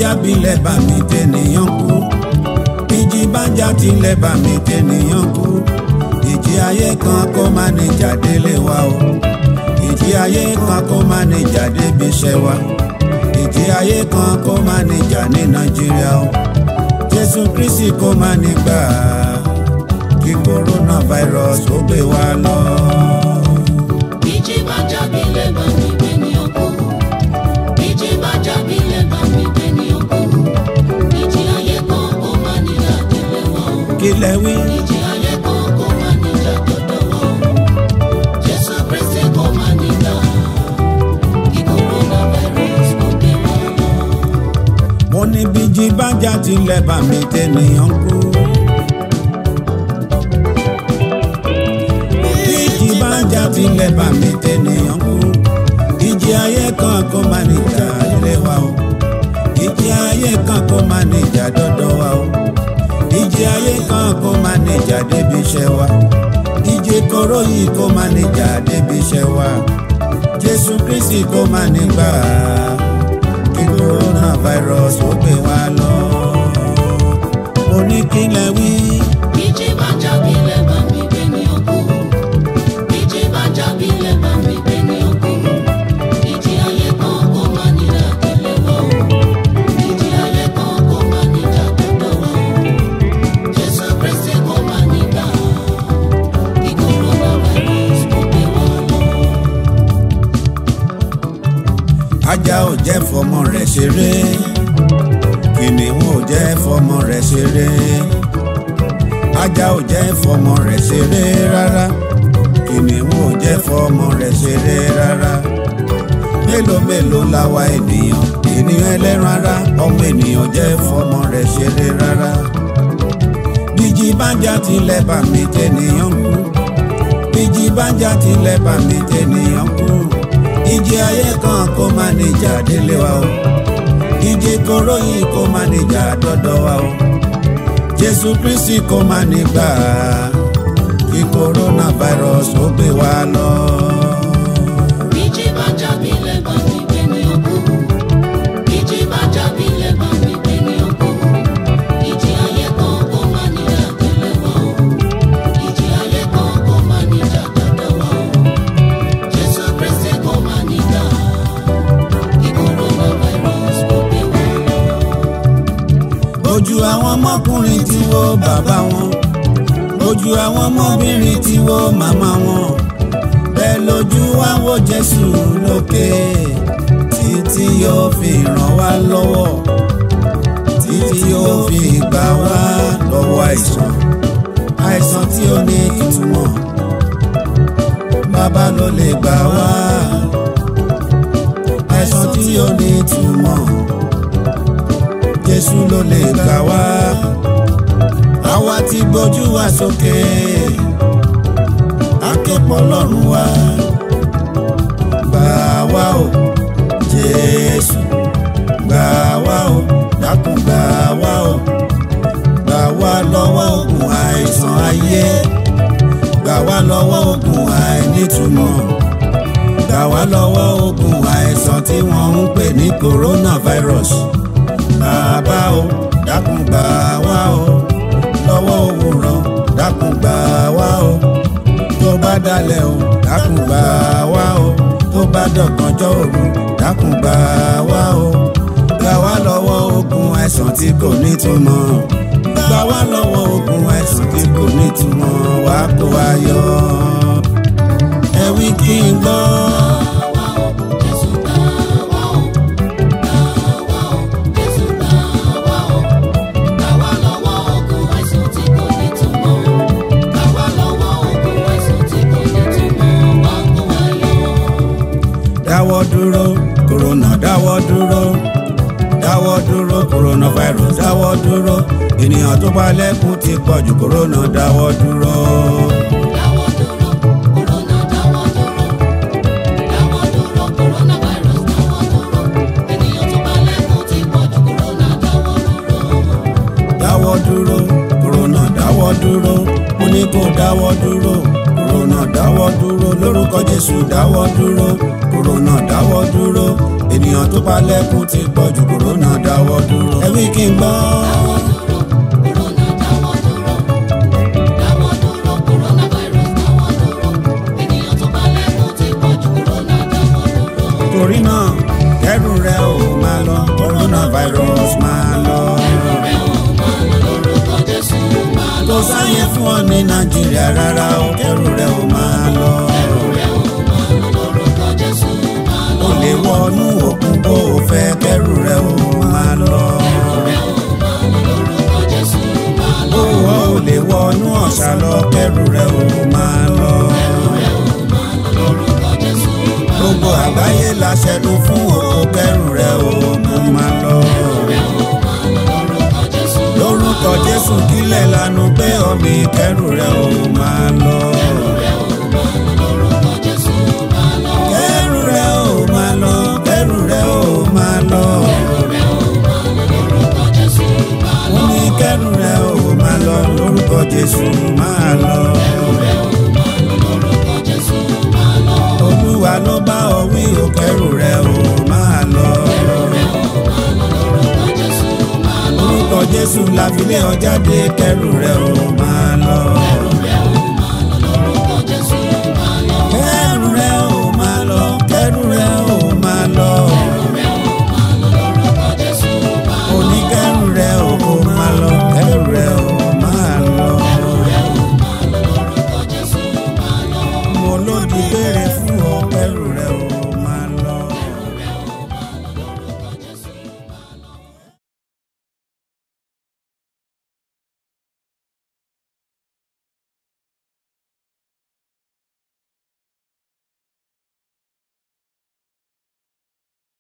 jà bílẹ̀ bá mi tẹ̀nìyàn kú ìjì bá jà tilẹ̀ bá mi tẹ̀nìyàn kú ìjì ayé kan kó má ní jáde lé wa o ìjì ayé kan kó má ní jáde bí iṣẹ́ wa ìjì ayé kan kó má ní jà ní nàìjíríà o jésù kristi kó má ní gbà kí coronavirus ó gbé wa lọ. ìjì bá jábí lẹ́bà mi gbé ní ọkọ ìjì bá jábí lẹ́bà mi gbé ní ọkọ ìjì ayé kan kó má níjà délé wa o kí lẹ wí. ìjì ayé kan kó má níjà dọ́dọ̀ wa o jésù kristi kó má níjà kí coronavirus kó gbé wa lọ. mo ní bíjí bá jà tilẹ̀ bá mi tẹ̀nìyàn kú. bíjí bá jà tilẹ̀ bá mi tẹ̀nìyàn kú. ìjì ayé kan kó má níjà ilé wa o. ìjì ayé kan kó má níjà dọ́dọ̀ wa o. ìjì ayé kan kó má níjà débi iṣẹ́ wa. ìjì kóró yìí kó má níjà débi iṣẹ́ wa. jésù kristi kó má nígbà kí coronavirus ó gbé wa lọ. mo ní kí lẹ wí. ìjì bá jábí lẹ́bà mi gbé ní ọkọ ìjì bá jábí lẹ́bà mi gbé ní ọkọ ìjì ayé kan kó má níjà délé wa o ìjì ayé kan kó má níjà dọ́dọ̀ wa o jésù kristi kó má nígbà kí coronavirus kó gbé wa lọ. ajá ò jẹ́ fọmọ rẹ̀ ṣeré kìnìún ò jẹ́ fọmọ rẹ̀ ṣeré ajá ò jẹ́ fọmọ rẹ̀ ṣeré rárá kìnìún ò jẹ́ fọmọ rẹ̀ ṣeré rárá mélòó mélòó la wa ènìyàn ènìyàn ẹlẹ́ran ara ọmọ ènìyàn jẹ́ fọmọ rẹ̀ ṣeré rárá bíjí bá jà tilẹ̀ bá mi tẹ̀nìyàn kú bíjí bá jà tilẹ̀ bá mi tẹ̀nìyàn kú ìjì ayé kan kó má níjà délé wa o ìjì kóró yìí kó má níjà dọ́dọ̀ wa o jésù kristi kó má nígbà kí coronavirus ó gbé wa lọ. ìjì bá jábí lẹ́bà mi gbé ní ọkọ ìjì bá jábí lẹ́bà mi gbé ní ọkọ ìjì ayé kan kó má níjà délé wa o ìjì ayé kan kó má níjà dọ́dọ̀ wa o jésù kristi kó má níjà kí coronavirus kó gbé wa lọ. ojú àwọn ọmọkùnrin tí wo bàbá wọn ojú àwọn ọmọbìnrin tí wo màmá wọn bẹ́ẹ̀ lójú wa wo jésù lókè títí yóò fi ràn wá lọ́wọ́ títí yóò fi gbà wá lọ́wọ́ àìsàn àìsàn tí ó ní ìtumọ̀ bàbá ló lè gbà wá àìsàn tí ó ní ìtumọ̀ jésù ló lè gbà wá àwa ti gbójú wa sókè akẹ́pọ̀ lọ́rùn wa gbà wá o jésù gbà wá o dákun gbà wá o gbà wá lọ́wọ́ ogun àìsàn ayé gbà wá lọ́wọ́ ogun àìnítumọ̀ gbà wá lọ́wọ́ ogun àìsàn tí wọ́n ń pè ní coronavirus bàbá o dákun gbà wá o lọ́wọ́ òwúrọ̀ dákun gbà wá o tó bá dalẹ̀ o dákun gbà wá o tó bá dọ̀gànjọ́ òru dákun gbà wá o gbà wá lọ́wọ́ ogun àìsàn tí kò nítumọ̀ gbà wá lọ́wọ́ ogun àìsàn tí kò nítumọ̀ wá kó wa yọ ẹ wí kí n gbọ́. Gbà wá o, Jésù gbà wá o. Gbà wá o, Jésù gbà wá o. Gbà wá lọ́wọ́ ogun àìsàn tí kò nítumọ̀. Gbà wá lọ́wọ́ ogun àìsàn tí kò nítumọ̀. Wá kó wa yọ. dáwọ́ dúró kòrónà dáwọ́ dúró dáwọ́ dúró coronavirus dáwọ́ dúró ènìyàn tó bá lẹ́kùn ti pọ̀ jù kòrónà dáwọ́ dúró. Dáwọ́ dúró, Corona dáwọ́ dúró. Dáwọ́ dúró, coronavirus dáwọ́ dúró. Ènìyàn tó bá lẹ́kùn ti pọ̀ jù, Corona dáwọ́ dúró. dáwọ́ dúró kòrónà dáwọ́ dúró mo ní kó dáwọ́ dúró kòrónà dáwọ́ dúró lórúkọ jésù dáwọ́ dúró kòrónà dáwọ́ dúró ènìyàn tó bá lẹ́kùn ti pọ̀ jù kòrónà dáwọ́ dúró. ẹ wí kí n gbọ́. dáwọ́ dúró kòrónà dáwọ́ dúró dáwọ́ dúró coronavirus dáwọ́ dúró ènìyàn tó bá lẹ́kùn ti pọ̀ jù kòrónà dáwọ́ dúró. torí náà kẹrù rẹ ò máa lọ coronavirus máa lọ. ẹrù rẹ̀ ò máa lọ lórúkọ Jésù máa lọ. kò sáyé fún ọ ní nàìjíríà rárá o kẹrù rẹ ò máa lọ. ẹrù rẹ̀ ò máa lọ lórúkọ Jésù máa lọ. o lè wọnú òkun bó o fẹ́ kẹrù rẹ ò máa lọ. ẹrù rẹ̀ ò máa lọ lórúkọ Jésù máa lọ. bó o ò lè wọnú ọ̀sà lọ kẹrù rẹ ò máa lọ. ẹrù rẹ̀ ò máa lọ lórúkọ Jésù máa lọ. gbogbo àgbáyé la ṣẹnu fún o kẹrù rẹ ò máa lọ. ẹrù rẹ̀ ò máa lọ lórúkọ Jésù máa lọ. lórúkọ jésù kílẹ̀ lanu pé ọmọ ìkẹrù rẹ ò máa lọ. ẹrù rẹ̀ ò máa lọ lórúkọ Jésù máa lọ. kẹrù rẹ ò máa lọ kẹrù rẹ ò máa lọ. ẹrù rẹ̀ ò máa lọ lórúkọ Jésù máa lọ. wọ́n ní kẹrù rẹ ò máa lọ lórúkọ jésù máa lọ. ẹrù rẹ̀ ò máa lọ lórúkọ Jésù máa lọ. olúwa ló bá ọ wí o kẹrù rẹ ò máa lọ. ẹrù rẹ̀ ò máa lọ lórúkọ Jésù máa lọ. lórúkọ jésù la fi lé ọ jáde kẹrù rẹ ò